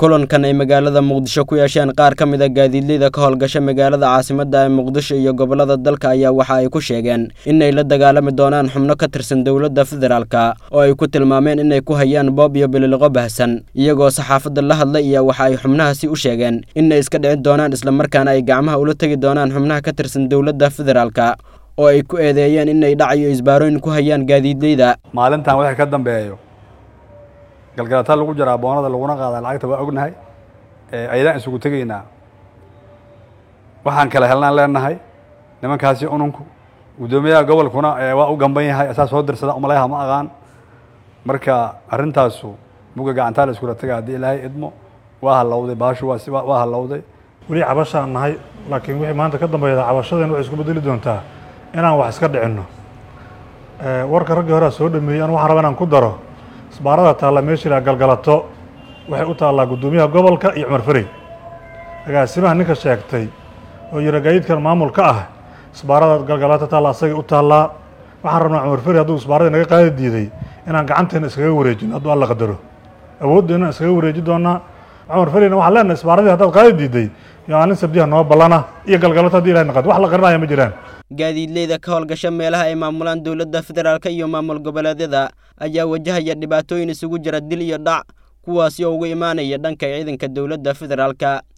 kulankan ay magaalada muqdisho ku yeesheen qaar ka mid a gaadiidleyda ka howlgasha magaalada caasimadda ee muqdisho iyo gobollada dalka ayaa waxa ay ku sheegeen inay la dagaalami doonaan xubno ka tirsan dowladda federaalka oo ay ku tilmaameen inay ku hayaan boob iyo bililiqo bahsan iyagoo saxaafadda la hadlay iyo waxa ay xubnahaasi u sheegeen inay iska dhicin doonaan islamarkaana ay gacmaha ula tegi doonaan xubnaha ka tirsan dowladda federaalka oo ay ku eedeeyeen inay dhac iyo isbaarooyin ku hayaan gaadiidleyda maalintan wixii ka dambeeyo galgalataa lagu jaraa boonada laguna qaadaa lacagta waa ognahay ayadaan isugu tegaynaa waxaan kala helnaan leenahay nimankaasi ununku guddoomiyaha gobolkuna waa u gamban yahay asaa soo dirsada umaleyaha ma aqaan marka arrintaasu buga gacantaa la iskula taga haddii ilaahay idmo waa halowday baashu waa waa halowday weli cabashaan nahay laakiin wixii maanta ka dambeeyda cabashadeen waxay isku bedeli doontaa inaan wax iska dhicinno warka raggii horea soo dhameeyey anu waxaan raba inaan ku daro isbaarada taalla meeshii la galgalato waxay u taallaa guddoomiyaha gobolka iyo cumar ferey agaasimaha ninka sheegtay oo yira gaadiidkan maamul ka ah isbaarada galgalato taalla asagay u taallaa waxaan rabnaa cumar ferey hadduu isbaaradii naga qaadi diiday inaan gacanteena iskaga wareejino hadduu alla qadaro awoodda inaan iskaga wareeji doonaa cumar fereyna waxaan leenahay isbaaradii haddaad qaadi diiday maalin sabdiha noo ballana iyo galgalato hadii ilahay naqad wax la qarinaya ma jiraan gaadiidleyda ka howlgasha meelaha ay maamulaan dowladda federaalka iyo maamul goboleedyada ayaa wajahaya dhibaatooyin isugu jira dil iyo dhac kuwaasi oo uga imaanaya dhanka ciidanka dowladda federaalka